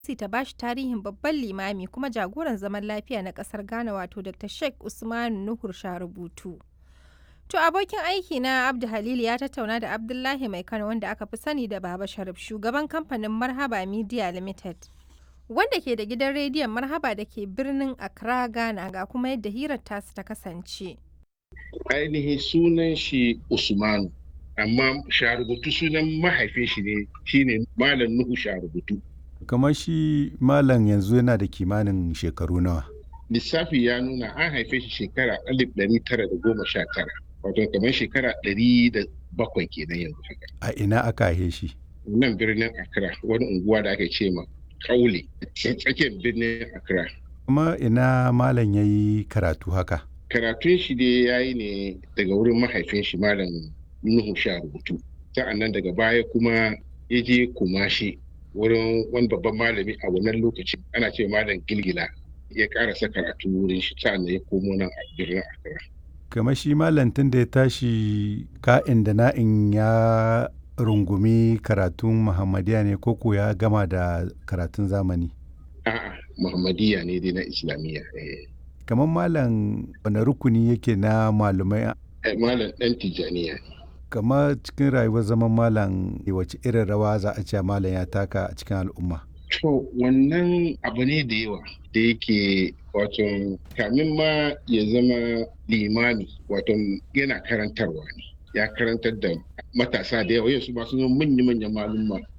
ta bashi tarihin babban limami kuma jagoran zaman lafiya na kasar Ghana wato Dr. Sheikh Usmanu Nuhur Sharubutu. To abokin aiki na Abdu Halil ya tattauna da Abdullahi Mai Kano wanda aka fi sani da Baba Sharif shugaban kamfanin Marhaba Media Limited. Wanda ke da gidan rediyon Marhaba da ke birnin Accra Ghana ga kuma yadda hirar tasu ta kasance. Ainihin sunan shi Usmanu amma Sharubutu sunan mahaifin shi ne shine Malam Nuhu Sharubutu. kamar shi malam yanzu yana da kimanin shekaru nawa Lissafi ya nuna an haife shi shekara alif ɗari tara da goma sha tara wato kamar shekara ɗari da bakwai kenan yanzu haka. a ina aka haife shi Nan birnin Accra wani unguwa da aka ce ma Kaule tsakiyar birnin Accra. kuma ina malam ya yi karatu haka Karatun shi dai ya yi ne daga wurin mahaifin shi Malam Nuhu sha rubutu. Sa'an nan daga baya kuma ya je Kumashi wurin wani babban malami a wannan lokaci ana ce malam gilgila ya karasa karatu wurin shi sa'an ya komo nan a birnin Accra. kamar shi malam tun da ya tashi ka'in da na'in ya rungumi karatun muhammadiya ne koko ya gama da karatun zamani A'a Muhammadiyya ne dai na Islamiyya. eh. kamar malam wani rukuni yake na malumai Eh, Malam ɗan Tijjaniya ne. kamar cikin rayuwar zaman malam wace irin rawa za a ce malam ya taka a cikin al'umma To wannan abu ne da yawa da yake wato kamin ma ya zama limami wato yana karantarwa ne ya karantar da matasa da yawa yau su masu zama manya-manyan malumma